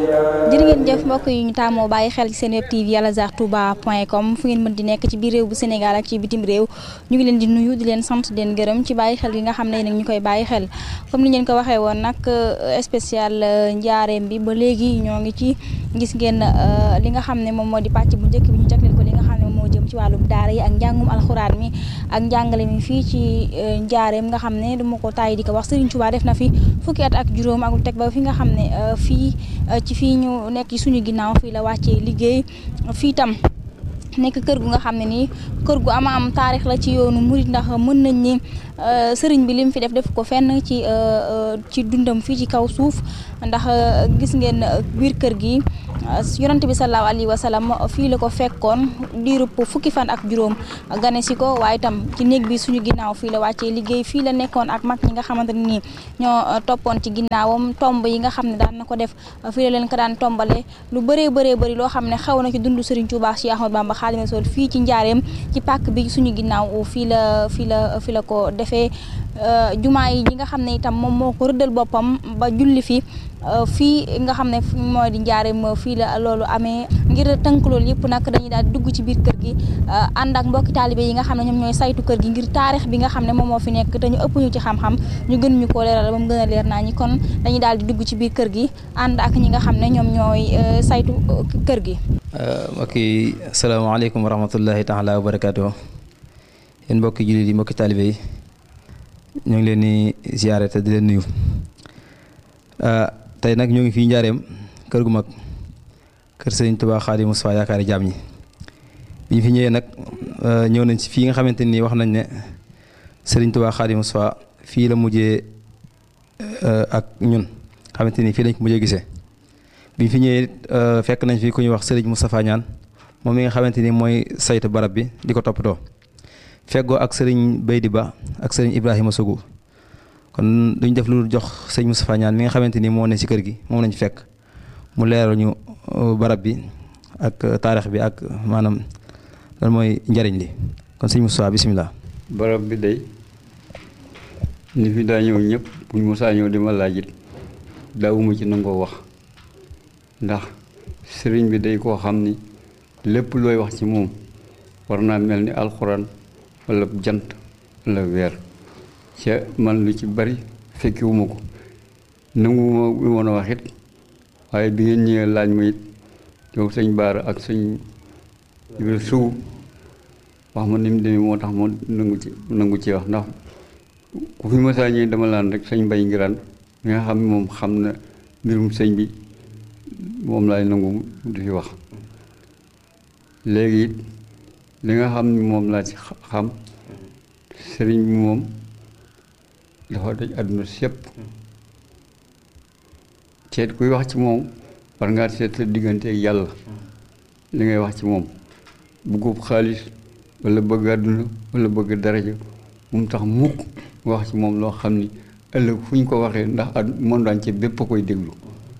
jërë ngeen jëf mbokk yi ñu taamoo bàyyi xel ci seen web tv alazar touba point com fu ngeen mën di nekk ci biir réew bu Sénégal ak ci bitim réew ñu ngi leen di nuyu di leen sant di leen gërëm ci bàyyi xel gi nga xam ne nag ñu koy bàyyi xel comme ni ngeen ko waxee woon nag spécial njaareem bi ba léegi ñoo ngi ci gis ngeen li nga xam ne moom moo di pàcc bu njëkk bi ñu jagleel ko li nga xam ne moo jëm ci wàllum daara yi ak njàngum alxuraan mi ak njàngale mi fii ci njaareem nga xam ne duma ko tàyyi di ko wax Serigne Touba def na fi fukki at ak juróom ak lu teg ba fi nga xam ne fii ci fii ñu nekk ci suñu ginnaaw fii la wàccee liggéey fii tam nekk kër gu nga xam ne nii kër gu ama am taarix la ci yoonu murit ndax mën nañ ni sëriñ bi lim fi def def ko fenn ci ci dundam fii ci kaw suuf ndax gis ngeen biir kër gi yonante bi sallallahu alayhi wa sallam fii la ko fekkoon diirub fukki fan ak juróom gane si ko waaye itam ci néeg bi suñu ginnaaw fii la wàccee liggéey fii la nekkoon ak mag ñi nga xamante ne nii ñoo toppoon ci ginnaawam tomb yi nga xam ne daan na ko def fii la leen ko daan tombale lu bëree bëree bëri loo xam ne xew na ci dundu Serigne Touba Cheikh Ahmadou Bamba Khadimou Rassoul fii ci njaareem ci pàkk bi suñu ginnaaw fii la fii la fii la ko defee jumaa yi ñi nga xam ne itam moom moo ko rëddal boppam ba julli fi fii nga xam ne mooy di njaareem fii la loolu amee ngir tënk loolu yëpp nag dañuy daal di dugg ci biir kër gi ànd ak mbokki taalibe yi nga xam ne ñoom ñooy saytu kër gi ngir taarix bi nga xam ne moom moo fi nekk te ñu ëpp ñu ci xam-xam ñu gën ñu koo leeral ba mu gën a leer naa ñi kon dañuy daal di dugg ci biir kër gi ànd ak ñi nga xam ne ñoom ñooy saytu kër gi. mbokk yi asalaamaaleykum wa rahmatullahi taala wa barakaatu yéen mbokki jullit yi mbokki taalibe yi ñu ngi leen di ziare te di leen nuyu. tey nag ñoo ngi fii njaareem kër gu mag kër sëriñ Tuubaa Xaadimu Mustafaa yaakaari jaam ñi bi ñu fi ñëwee nag ñëw nañ ci fii nga xamante nii wax nañ ne sëriñ Tuubaa Xaadimu Mustafaa fii la mujjee ak ñun xamante ni fii lañ ko mujjee gisee bi ñu fi ñëwee fekk nañ fi ku ñuy wax sëriñ Moustapha Ñaan moom mi nga xamante ni mooy saytu barab bi di ko toppatoo feggoo ak sëriñ Baydi Ba ak sëriñ Ibrahima Sougou kon duñ def lu jox sëñ Moustapha Ñaan mi nga xamante ni moo ne ci kër gi moom lañ fekk mu leeral ñu barab bi ak taarix bi ak maanaam lan mooy njariñ li kon sëñ Moustapha bisimilah. barab bi day ni fi daa ñëw ñëpp buñ mosaa ñëw di ma laajit daawuma ci nangoo wax ndax sëriñ bi day koo xam ni lépp looy wax ci moom war naa mel ni alxuraan walla jant walla weer ca man lu ci bari fekkiwuma ko nanguwuma woon a wax it waaye bi ngeen ñëwee laaj ma it yow sëñ Baara ak sëñ Ibra Sow wax ma ni mu demee moo tax moo nangu ci nangu ci wax ndax ku fi masaa ñëwee dama laan rek sëñ Mbay Ngiraan mi nga xam ne moom xam na mbirum sëñ bi moom laay nangu du fi wax léegi it li nga xam ni moom laa ci xam sëriñ bi moom dafa daj àdduna sépp seet kuy wax ci moom war ngaa seet sa diggante ak yàlla li ngay wax ci moom bëggub xaalis walla bëgg àdduna walla bëgg daraja bu mu tax mukk wax ci moom loo xam ni ëllëg fu ñu ko waxee ndax at monde entier bépp a koy déglu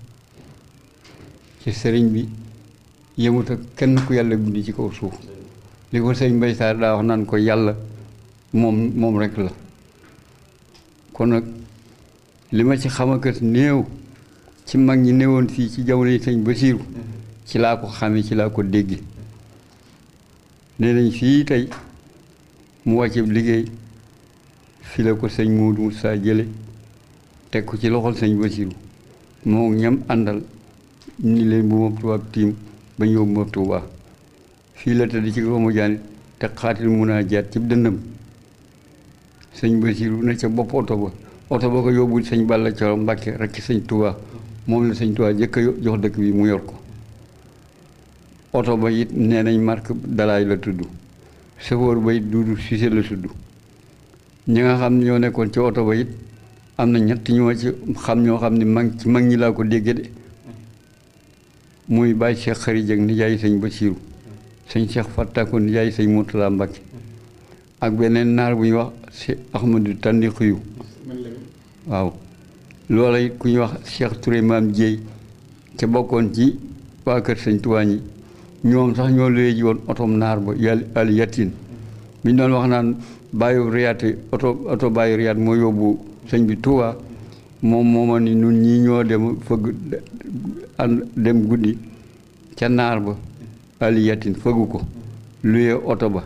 ci sëriñ bi yemut ak kenn ku yàlla bind ci kaw suuf li ko sëriñ Mbay Saar daa wax naan ko yàlla moom moom rekk la kon nag li ma ci xamakat néew ci mag ñi néewoon fii ci jamono yi sëñ Basiiru ci laa ko xame ci laa ko dégg nee nañ fii tey mu wàcce liggéey fi la ko sëñ Moodu Musaa jële teg ko ci loxol sëñ Basiiru moo ñam àndal ni leen bu ma tubaab tiim ba ñëw bu ma Tuubaa fii la tëdd ci roomu jaanit te xaatil mun a jaat ci dëndam sëñ Basiiru ne ca bopp oto ba oto ba ko yóbbu sëñ Balla Coro Mbàkke rek ci sëñ Tuubaa moom la sëñ Tuubaa jëkk a jox dëkk bi mu yor ko oto ba it nee nañ marque dalaay la tudd chauffeur ba it Duudu Sise la tudd ñi nga xam ne ñoo nekkoon ci oto ba it am na ñett ñoo ci xam ñoo xam ne mag ci mag ñi laa ko dégge de muy bàyyi Cheikh Xari Jëng nijaay sëñ Basiiru sëñ Cheikh Fattako nijaay sëñ Murtala Mbàkke ak beneen naar bu ñuy wax si Ahmadu Tandi Xuyu waaw loola it ku ñuy wax Cheikh Touré maam Jéey ca bokkoon ci waa kër sëñ Tuubaa ñi ñoom sax ñoo luye ji woon otom naar ba yàlla al yatin bi ñu doon wax naan bàyyi riyaate oto oto bàyyi riyaat moo yóbbu sëñ bi Tuubaa moom mooma ni nun ñii ñoo dem fëgg ànd dem guddi ca naar ba aliyatin fëggu ko luye oto ba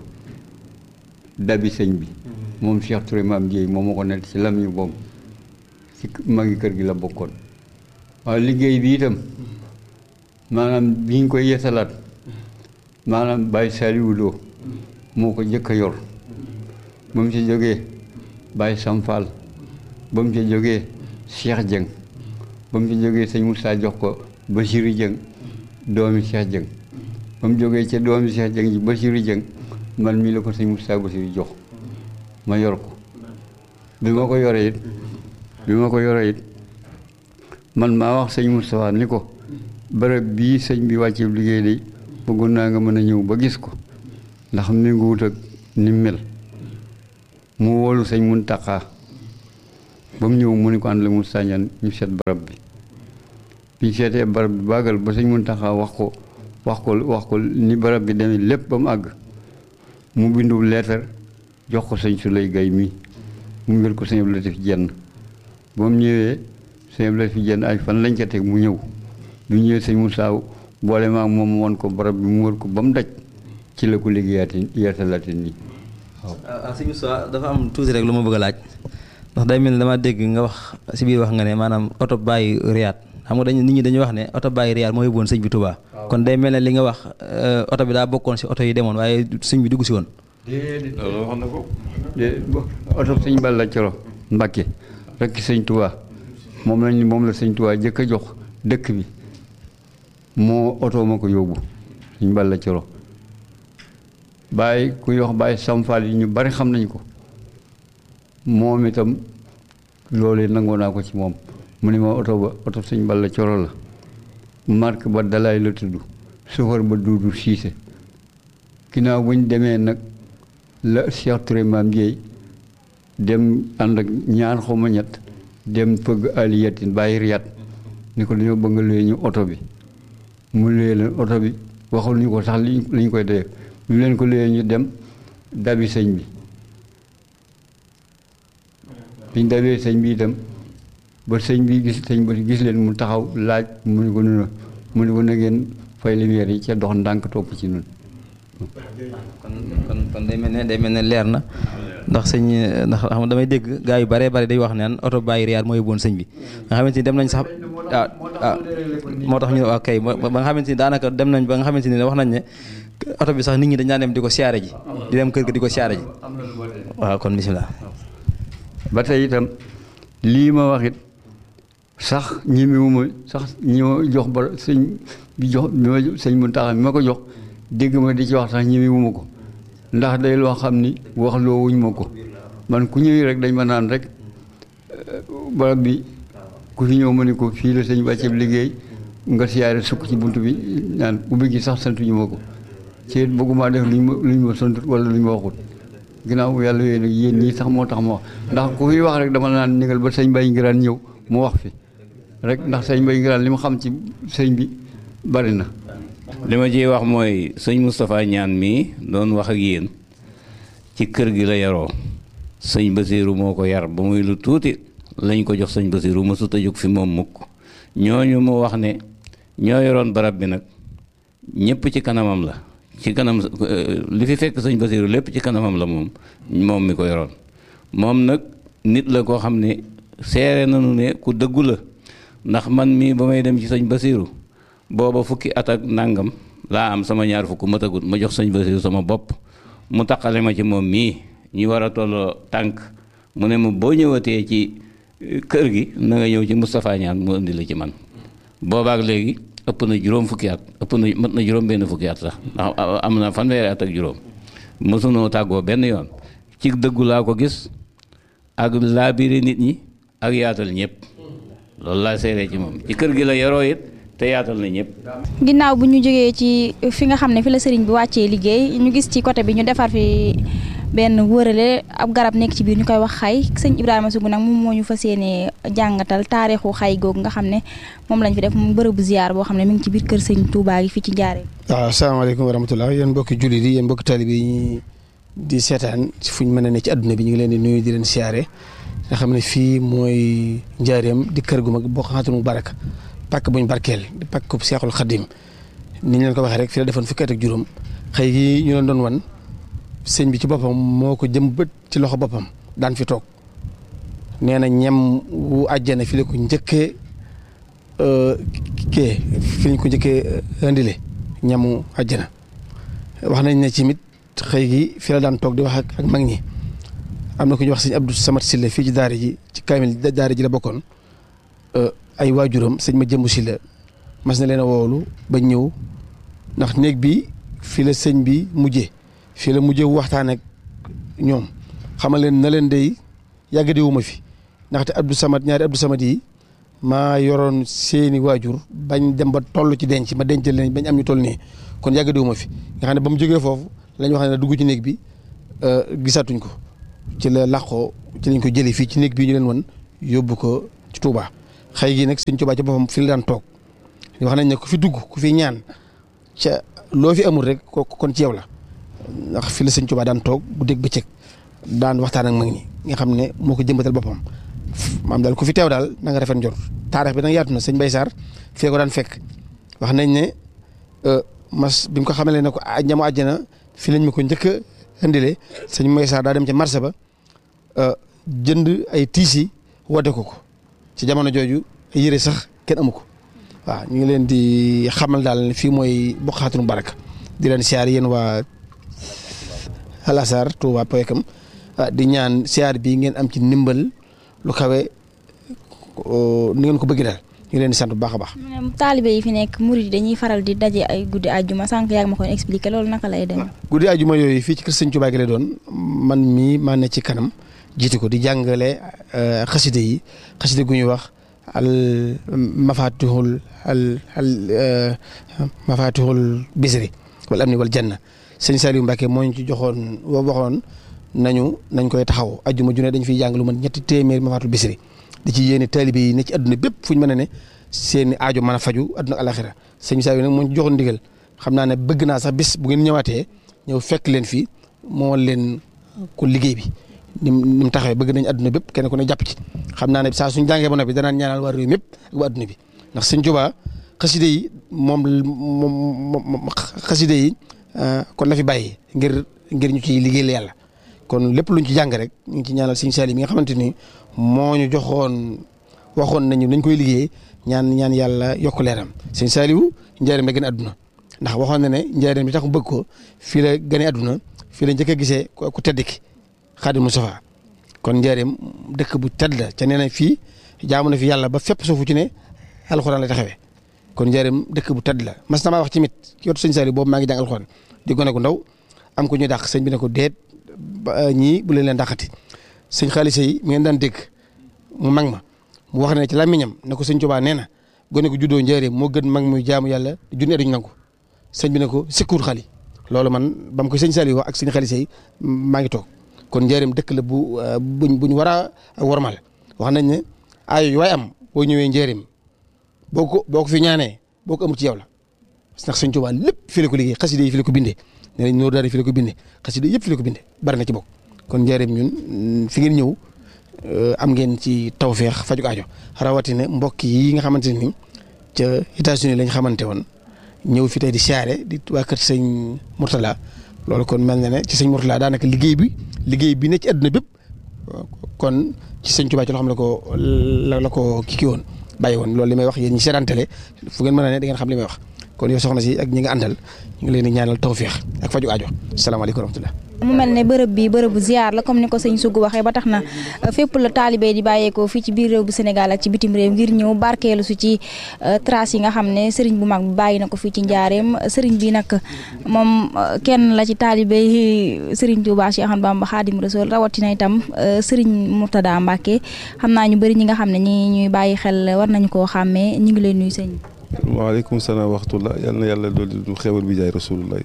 dabi sëñ bi moom Cheikh Touré maam Jéey moom ma ko nett ci lam ñu boobu ci magi kër gi la bokkoon waaw liggéey bi itam maanaam bi ñu koy yeesalaat maanaam Baye Saliou Lo moo ko jëkk a yor ba mu ci jógee Baye Samfal ba mu ci jógee Cheikh Dieng ba mu ci jógee sëñ Moussa jox ko Bachirou Dieng doomi Cheikh Dieng ba mu jógee ca doomi Cheikh Dieng ji Bachirou Dieng man mii la ko sëñ Moussa Bachirou jox ma yor ko bi ma ko yoree it bi ma ko yoree it man maa wax sëñ Moustapha ni ko bërëb bii sëñ bi wàcce liggéey day bëggoon naa nga mën a ñëw ba gis ko ndax mi ngi wut ak ni mel mu wóolu sëñ Muntaxa ba mu ñëw mu ni ko ànd la mu sàññan ñu seet barab bi bi ñu seetee barab bi bàggal ba sëñ Muntaxa wax ko wax ko wax ko ni barab bi demee lépp ba mu àgg mu bindu leetar jox ko sëñ Suley Gay mi mu ngir ko sëñ Abdou Latif Jenn ba mu ñëwee sëñ Abdou Latif Jenn ay fan lañ ca teg mu ñëw bu ñëwee sëñ Moussa boole maag moom woon ko barab bi mu wër ko ba mu daj ci la ko liggéeyaati yeesalaati nii waaw. ah sëñ Moussa dafa am tuuti rek lu ma bëgg a laaj ndax day mel ni dama dégg nga wax si biir wax nga ne maanaam oto bàyyi riyaat xam nga dañu nit ñi dañuy wax ne oto bàyyi riyaat moo yóbbuwoon sëñ bi Touba. kon day mel ne li nga wax oto bi daa bokkoon si oto yi demoon waaye sëñ bi dugg si woon. déedéet loolu wax na ko. de oto sëñ Balla Coro Mbacke rek sëñ Touba moom lañ moom la sëñ Touba jëkk a jox dëkk bi moo oto ma ko yóbbu sëñ Balla Coro bàyyi kuy wax bàyyi samfal yi ñu bari xam nañ ko moom itam loolu nangoo naa ko ci moom mu ne ma oto ba oto sëñ Balla Coro la marque ba dalaay la tudd sofar ba duudu siise ginnaaw bu ñu demee nag la Cheikh Touré maam Jéey dem ànd ak ñaar xawma ñett dem fëgg aliyatin bàyyi riyat ni ko dañoo bëgg nga luye ñu oto bi mu luye leen oto bi waxul ñu ko sax li ñu koy dee ñu leen ko luye ñu dem dabi sëñ bi biñ dabee sëñ bi itam ba sëñ bi gis sëñ ba gis leen mu taxaw laaj mu ni ko nuna mu ni ko na ngeen fay lumière yi ca dox ndànk topp ci nun kon kon kon day mel ne day mel ne leer na ndax sëñ ndax xam nga damay dégg gaa yu bare bare day wax naan oto bàyyi riyaat moo yóbbuwoon sëñ bi nga xamante ni dem nañ sax ah ah moo tax ñu ne waa kay ba nga xamante ni daanaka dem nañ ba nga xamante ni wax nañ ne oto bi sax nit ñi dañ daan dem di ko siyaare ji di dem kër ga di ko siyaare ji waaw kon bisimilah. ba tey itam lii ma wax it sax ñemewuma sax ñi ma jox ba sëñ bi jox bi ma sëñ Muntaxa mi ma ko jox dégg ma di ci wax sax ñemewuma ko ndax day loo xam ni wax loo wuñ ma ko man ku ñëwee rek dañ ma naan rek barab bi ku fi ñëw ma ni ko fii la sëñ bàcceeb liggéey nga siyaare sukk ci bunt bi naan ubbi gi sax santuñu ma ko ci bëgguma def luñ ma luñ ma sant wala luñ ma waxut ginnaaw yàlla yooyu nag yéen ñii sax moo tax ma wax ndax ku fi wax rek dama naan négal ba sëñ Baye Ngiraan ñëw mu wax fi rek ndax sëñ Baye Ngiraan li ma xam ci sëñ bi bari na li ma ciy wax mooy sëñ Moustapha ñaan mii doon wax ak yéen ci kër gi la yaroo sëñ Basiiru moo ko yar ba muy lu tuuti lañ ko jox sëñ Basiiru mësut a jóg fi moom mukk ñooñu mu wax ne ñoo yoroon barab bi nag ñëpp ci kanamam la ci kanam li fi fekk sëñ Basiiru lépp ci kanamam la moom moom mi ko yoroon moom nag nit la koo xam ne seere nañu ne ku dëggu la ndax man mii ba may dem ci sëñ Basiiru booba fukki at ak nàngam laa am sama ñaar fukk matagut ma jox sëñ Basiiru sama bopp mu taqale ma ci moom mii ñu war a tolloo tànk mu ne ma boo ñëwatee ci kër gi na nga ñëw ci Moustapha Ñaan mu indi la ci man boobaak léegi ëpp na juróom fukki at ëpp na mat na juróom benn fukki at sax ndax am na fanweeri at ak juróom mësunoo tàggoo benn yoon ci dëggu laa ko gis ak laabiri nit ñi ak yaatal ñëpp loolu laa seeree ci moom ci kër gi la yaroo it te yaatal na ñëpp. ginnaaw bu ñu jógee ci fi nga xam ne fi la sëriñ bi wàccee liggéey ñu gis ci côté bi ñu defar fi benn wërale ab garab nekk ci biir ñu koy wax xay sëñ Ibrahima Sougou nag moom moo ñu fas yéenee jàngatal taarixu xay googu nga xam ne moom lañ fi def mu bërëbu ziar boo xam ne mi ngi ci biir kër sëñ Touba gi fii ci Njaaréem. waaw asalaamaaleykum wa rahmatulah yéen mbokki jullit yi yéen mbokki talib yi ñi di seetaan fu ñu mën a ne ci adduna bi ñu ngi leen di nuyu di leen siyaare nga xam ne fii mooy njaareem di kër gu mag boo xamante mu baraka pàkk buñ barkeel di pàkk bu Seexul Xadim ni ñu leen ko waxee rek fi la defoon fukki at ak juróom xëy gi ñu leen doon wan sëñ bi ci boppam moo ko jëm bët ci loxo boppam daan fi toog nee na ñem wu àjjana fi la ko njëkkee kee fi lañ ko njëkkee indile ñamu àjjana wax nañ ne ci mit xëy gi fi la daan toog di wax ak ak mag ñi am na ku ñuy wax sëñ Abdou Samad Silla fii ci daara ji ci kaamil daara ji la bokkoon ay waajuram sëñ ma jëmbu Silla mas na leen a woolu ba ñëw ndax néeg bi fii la sëñ bi mujjee fii la mujjee waxtaan ak ñoom xamal leen na leen day yàgg di wuma fi ndaxte Abdou Samad ñaari Abdou Samad yi maa yoroon seeni waajur bañ dem ba toll ci denc ma denc leen bañ am ñu toll nii kon yàgg di wuma fi nga xam ne ba mu jógee foofu la ñu wax ne dugg ci néeg bi gisatuñ ko ci la làqoo ci lañ ko jëlee fii ci néeg bii ñu leen wan yóbbu ko ci Touba xëy gi nag sëñ Touba ci boppam fi la daan toog wax nañ ne ku fi dugg ku fi ñaan ca loo fi amul rek ko kon ci yow la ndax fi la sëñ Touba daan toog bu dégg bëccëg daan waxtaan ak mag ñi nga xam ne moo ko jëmbatal boppam maam daal ku fi teew daal na nga rafet njort taarix bi nag yaatu na sëñ Bay Sarr fee ko daan fekk wax nañ ne mas bi mu ko xamalee ne ko ñamu àjjana fi lañ ma ko njëkk a indile sëñ Bay Sarr daa dem ca marché ba jënd ay tiisi woote ko ko ci jamono jooju ay yére sax kenn amu ko waaw ñu ngi leen di xamal daal ne fii mooy Bokhaatoul Baraka di leen siyaar yéen waa Alasar Touba Poyekam di ñaan siyaar bi ngeen am ci ndimbal lu kawe ni ngeen ko bëgg daal ñu leen di sant bu baax a baax. taalibe yi fi nekk murid yi dañuy faral di daje ay guddi àjjuma sànq yaa ngi ma koy expliqué loolu naka lay demee. guddi àjjuma yooyu fii ci kër Sëñ Touba gi lay doon man mii maa ne ci kanam jiite ko di jàngale xaside yi xaside gu ñuy wax al mafatihul al al mafatihul bisri wal amni wal janna sëñ Saliou Mbacke moo ñu ci joxoon waxoon nañu nañ koy taxaw ajjuma ju ne dañ fiy jàng lu mën ñetti téeméer mafatul bisri di ci yéene taalibe yi ne ci adduna bépp fu ñu mën a ne seen aajo mën a faju adduna alaxira sëñ Saliou nag moo ñu joxoon ndigal xam naa ne bëgg naa sax bis bu ngeen ñëwaatee ñëw fekk leen fii moo leen ko liggéey bi ni mu ni mu taxawee bëgg nañ adduna bépp kenn ku ne jàpp ci xam naa ne saa suñ jàngee ba noppi danaan ñaanal waa réew mépp ak waa adduna bi ndax sëñ Tuubaa xaside yi moom moom xaside yi kon la fi bàyyi ngir ngir ñu ciy liggéeyal yàlla kon lépp luñ ci jàng rek ñu ngi ci ñaanal sëñ Saliou mi nga xamante ni moo ñu joxoon waxoon nañu nañ koy liggéey ñaan ñaan yàlla yokk leeram sëñ Saliou njaareem la gën a adduna ndax waxoon na ne njaareem bi tax mu bëgg ko fii la gënee adduna fii la njëkk a gisee ku tedd ki Xaadim Mustafaa kon njaareem dëkk bu tedd la ca nee na fii jaamu na fi yàlla ba fépp suufu ci ne alxuraan la taxawee kon njaareem dëkk bu tedd la mas na maa wax ci mit ci yotu sëñ Saliou boobu maa ngi jàng alxuraan di gone gu ndaw am ko ñuy dàq sëñ bi ne ko déet ba ñii bu leen leen dàqati sëñ xaalisa yi mi ngeen daan dégg mu mag ma mu wax ne ci làmmiñam ne ko sëñ Tuubaa nee na gone gu juddoo njaareem moo gën mag muy jaamu yàlla junni duñ nangu sëñ bi ne ko sikkuur xali loolu man ba mu ko sëñ Saliou wax ak sëñ xaalisa yi maa ngi toog kon njaareem dëkk la bu buñ buñ war a wormal wax nañ ne aayo yu waay am boo ñëwee njaareem boo ko boo ko fi ñaanee boo ko amul ci yow la ndax sëñ Tuubaa lépp fi la ko liggéey xasida yi fi la ko bindee nee nañ noor daal fi la ko bindee xasida yëpp fi la ko bindee bari na ci bokk kon njaareem ñun fi ngeen ñëw am ngeen ci tawféex faju aajo rawatina mbokk yi nga xamante ni ca États-Unis lañ xamante woon ñëw fi tey di siyaare di waa kër sëñ Mourtala loolu kon mel na ne ci sëñ Mourtala daanaka liggéey bi liggéey bi ne ci àdduna bépp kon ci sëñ Tuubaa ci loo xam ne ko la la ko kii woon bàyyi woon loolu li may wax yéen ñi seetaantale fu ngeen mën a ne da ngeen xam li may wax kon yow soxna si ak ñi nga àndal ñu ngi leen di ñaanal tawféex ak faju aajo salaamaaleykum wa rahmatullah mu mel ne bërëb bi bërëbu ziar la comme ni ko sëñ Sougou waxee ba tax na fépp la taalibe di bàyyeekoo fii ci biir réew bu Sénégal ak ci bitim réew ngir ñëw barkeelu su ci trace yi nga xam ne sëriñ bu mag bi bàyyi na ko fii ci njaareem sëriñ bi nag moom kenn la ci taalibe yi sëriñ Touba Cheikh Ahmadou Bamba Khadim Rassoul rawatina itam sëriñ Mourtada Mbacke xam naa ñu bëri ñi nga xam ne ñi ñuy bàyyi xel war nañu koo xàmmee ñu ngi leen nuyu sëñ waaleykum salaam wa rahmatullah yal na yàlla loolu du xewal bi jaay rasulullah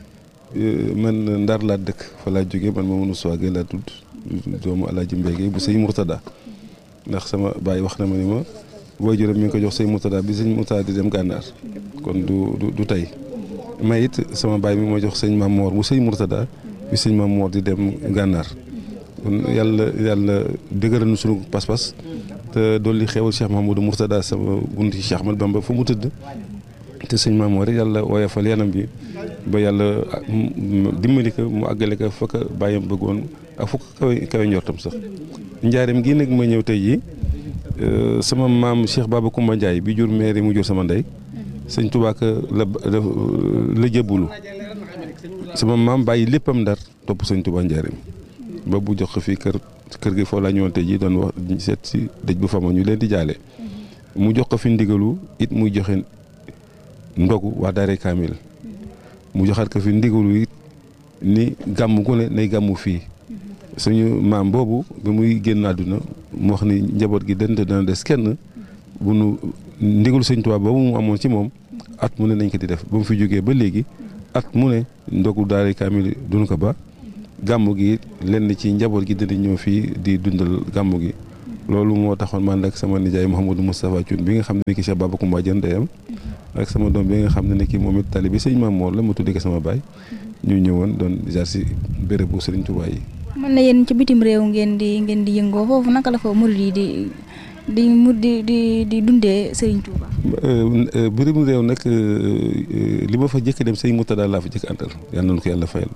man ndar laa dëkk fa laa jógee man Mamadou Souagé laa tudd doomu Alaaji Mbége bu sëñ Mourtada ndax sama baay wax na ma ni ma waajuram mi ngi ko jox sëñ Mourtada bi sëñ Mourtada di dem gànnaar kon du du du tey may it sama baay mi moo jox sëñ Maam Moor bu sëñ Mourtada bi sëñ Maam Moor di dem gànnaar kon yàlla yàlla dëgëral na sunu pas-pas te dolli xewal Cheikh Mahamadou Mourtada sama bunti Cheikh Ahmad Bamba fa mu tëdd te sëñ Mamoor rek yàlla woyofal yanam bi ba yàlla dimbali ko mu àggale ko fa ko bàyyam bëggoon ak fu ko kawe kawe njortam sax njaareem gii nag ma ñëw tey jii sama maam Cheikh Baba Koumba Ndiaye bi jur maire mu jur sama ndey sëñ Tuubaa ka la la jëbbulu sama maam bàyyi léppam ndar topp sëñ Tuubaa njaareem ba bu jox ko fii kër kër gi foofu laa ñëwoon tey jii doon wax seet si dëj bu fama ñu leen di jaale mu jox ko fi ndigalu it muy joxe ndogu waa daare kaamil mu joxaat ko fi ndigalu it ni gàmm gu ne nay gàmmu fii suñu maam boobu bi muy génn àdduna mu wax ni njaboot gi dante dana des kenn bu nu ndigalu sëñ Tuubaa boobu mu amoon ci moom at mu ne nañ ko di def ba mu fi jógee ba léegi at mu ne ndogu daare kaamil duñu ko ba gàmmu gi lenn ci njaboot gi dina ñëw fii di dundal gàmmu gi loolu moo taxoon man ak sama nijaay Mouhamadou Moustapha Thioune bi nga xam ne ki Cheikh Baba Koumba jën ndeyam ak sama doom bi nga xam ne ki moom it talibi sëñ Maam Moor la ma tuddee ko sama baay ñu ñëwoon doon jaar si béréb bu Sëriñ Tuubaa yi. mën na yéen ci bitim réew ngeen di ngeen di yëngoo foofu naka la fa murid yi di di mu di di di dundee Sëriñ Tuubaa. bitim réew nag li ma fa jëkk dem sëñ Murtada laa fa jëkk àndal yal na ko yàlla fayal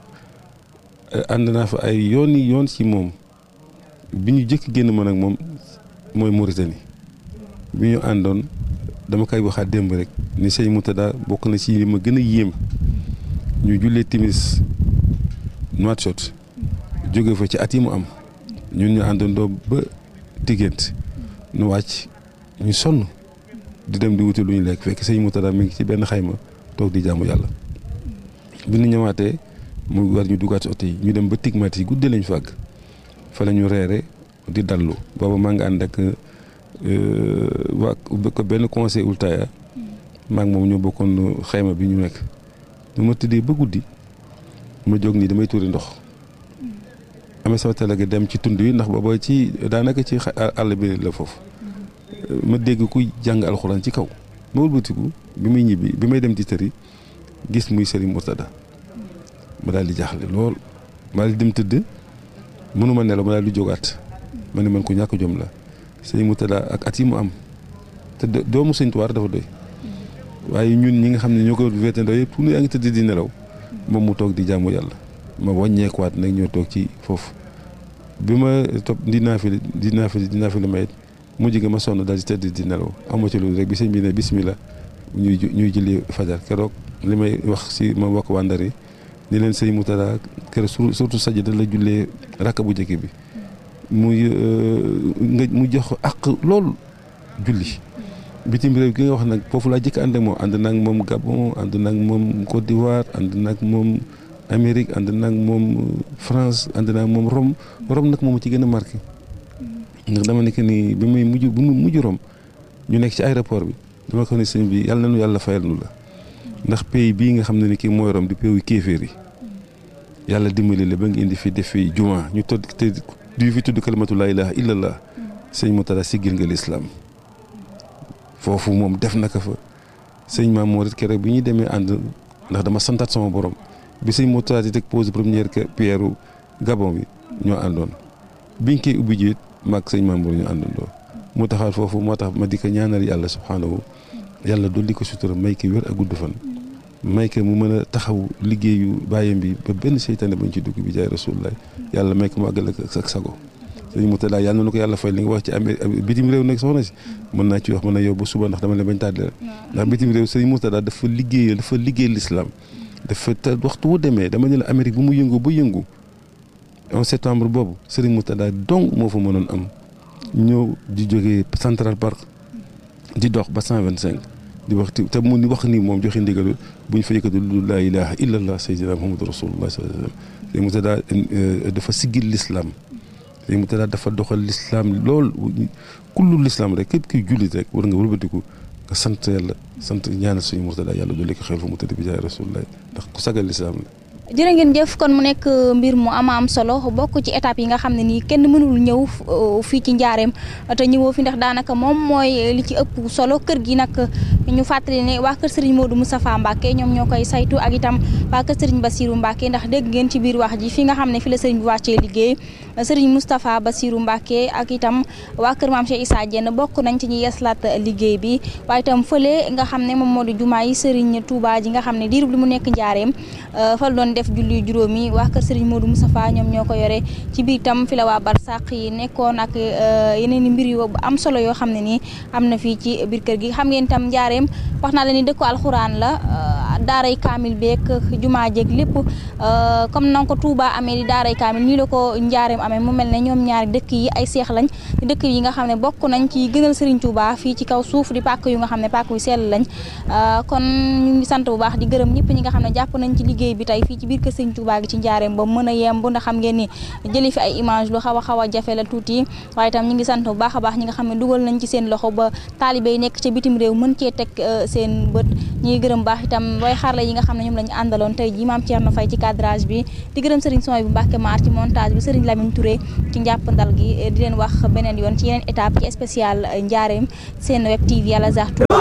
ànd naa fa ay yoon yi yoon ci moom bi ñu jëkk génn man ak moom mooy Mauritanie bi ñu àndoon dama koy waxaat démb rek ni sëñ Murtada bokk na ci li ma gën a yéem ñu jullee timis Nouakchott jóge fa ci at yi mu am ñun ñu àndandoo ba diggante nu wàcc ñu sonn di dem di wuti lu ñu lekk fekk sëñ Murtada mi ngi ci benn xayma toog di jaamu yàlla bi ñu ñëwaatee mu war ñu duggaat ci oto yi ñu dem ba tigmat yi guddee lañ fàgg fa la ñu reere di dallu booba maa ngi ànd ak waa ko benn conseil ultaya maa ngi moom ñoo bokkoon xayma bi ñu nekk bu ma tëddee ba guddi ma jóg nii damay tuuri ndox amee sama télé gi dem ci tund yi ndax booba ci daanaka ci àll bi la foofu ma dégg kuy jàng alxuraan ci kaw ma wëlbatiku bi muy ñibbi bi may dem ci tër yi gis muy Serigne Murtada ma daal di jaaxle lool ma daal di dem tëdd mënuma nelaw ma daal di jógaat ma ne man ko ñàkk jom la Serigne Murtada ak at yi mu am te doomu Sëñ Tuubaa dafa doy waaye ñun ñi nga xam ne ñoo ko wéete ndaw yëpp yaa ngi tëdd di nelaw moom mu toog di jaamu yàlla ma wàññeekuwaat nag ñoo toog ci foofu bi ma topp di naafili di naafili di naafili mayit mujj gi ma sonn daal di tëdd di nelaw amu ci loolu rek bi sëñ bi ne bismillah ñuy ñuy julli fajar keroog li may wax si ma wax waa Ndar yi ni leen sëñ Murtada keroog surtout sajda la jullee rakk bu njëkk bi muy nga mu jox ak lool julli bitim réew gi nga wax nag foofu laa jëkk ànd ak moom ànd naag moom Gabon ànd naag moom Côte d'Ivoire ànd naag moom Amérique ànd naag moom France ànd naag moom Rome Rome nag moom ci gën a marqué ndax dama nekk ni bi muy mujj bu mu mujj Rome ñu nekk ci aéroport bi dama ko ne sëñ bi yàlla na nu yàlla fayal nu la ndax pays bii nga xam ne ni kii mooy Rome di pays yu kéeféer yi yàlla dimbali la ba nga indi fi def fi juma ñu todd te du fi tudd kalimatu laa ilaha illallah sëñ Murtada siggil nga lislaam foofu moom def na ko fa sëñ Maam Moor it keroog bi ñuy demee ànd ndax dama santaat sama borom bi sëñ Murtada di teg pose première pierre Gabon bi ñoo àndoon biñ koy ubbi jiit maag sëñ Maam Moor ñu àndandoo mu taxaat foofu moo tax ma di ko ñaanal yàlla subhaanahu yàlla dolli ko sutura may ko wér ak gudd fan may ko mu mën a taxaw liggéeyu bàyyam bi ba benn seytaane bañ ci dugg bi jaay rasulullah yàlla may ko mu àggal ak sago sëñ Murtada yàlla na ko yàlla fay li nga wax ci amee bitim réew nag soxna si mën naa ci wax mën na yow ba suba ndax dama leen bañ tàddee ndax bitim réew sëñ Murtada dafa liggéeyal dafa liggéey l'islam dafa te waxtu wu demee dama ne la Amérique bu mu yëngu ba yëngu en septembre boobu sëriñ Murtada donc moo fa mënoon am ñëw di jógee Central Park di dox ba 125 di wax te mu wax ni moom joxe ndigal bu ñu fa yëkkati lu laa ilaha illallah sayyidina muhammadu rasulullah sallallahu alayhi wasallam sëriñ Murtada dafa siggil l'islam sëriñ Murtada dafa doxal l'islam lool kullu l'islam rek képp kiy jullit rek war nga wëlbatiku nga sant yàlla sant ñaanal suñu Murtada yàlla dolli ko xel fu mu tëdd bi jaay rasulullah ndax ku sagal l'islam la jërë ngeen jëf kon mu nekk mbir mu ama am solo bokk ci étape yi nga xam ne nii kenn mënul ñëw fii ci njaareem te ñëwoo fi ndax daanaka moom mooy li ci ëpp solo kër gi nag ñu fàttali ne waa kër Serigne Modou Moustapha Mbacke ñoom ñoo koy saytu ak itam waa kër Serigne Bassirou Mbacke ndax dégg ngeen ci biir wax ji fi nga xam ne fi la Serigne bi wàccee liggéey Serigne Moustapha Bassirou Mbacke ak itam waa kër Maam Cheikh Issa Diène bokk nañ ci ñi yeslaat liggéey bi waaye itam fële nga xam ne moom moo di jumaa yi Serigne Touba ji nga xam ne diirub li mu nekk njaareem fa la doon def julli juróomi waa kër Serigne Modou Moustapha ñoom ñoo ko yore ci biir itam fi la waa barsàq yi nekkoon ak yeneen i mbir yu am solo yoo xam ne nii am na fii ci biir kër gi xam ngeen itam njaareem wax naa la ni dëkku alxuraan la daaray kaamil beeg jumaa jeeg lépp comme na ko Touba amee di daaray kaamil nii la ko njaareem amee mu mel ne ñoom ñaari dëkk yi ay seex lañ dëkk yi nga xam ne bokk nañ ci gënal Serigne Touba fii ci kaw suuf di pàkk yu nga xam ne pàkk yu sell lañ kon ñu ngi sant bu baax di gërëm ñëpp ñi nga xam ne jàpp nañ ci liggéey bi tey fii ci biir kër Serigne Touba gi ci njaareem ba mën a yemb ndax xam ngeen ni jëli fi ay image lu xaw a xaw a jafe la tuuti waaye itam ñu ngi sant bu baax a baax ñi nga xam ne dugal nañ ci seen loxo ba taalibe yi nekk ca bitim réew mën cee teg seen bët ñi ngi gërëm baax itam way xarla yi nga xam ne ñoom lañu àndaloon tey ji maam Thierno Faye ci cadrage bi di gërëm Serigne Soy bu Mbacke Maar ci montage bi Serigne Lamine Touré ci njàppandal gi di leen wax beneen yoon ci yeneen étape ci spécial njaareem seen web TV Al Azhar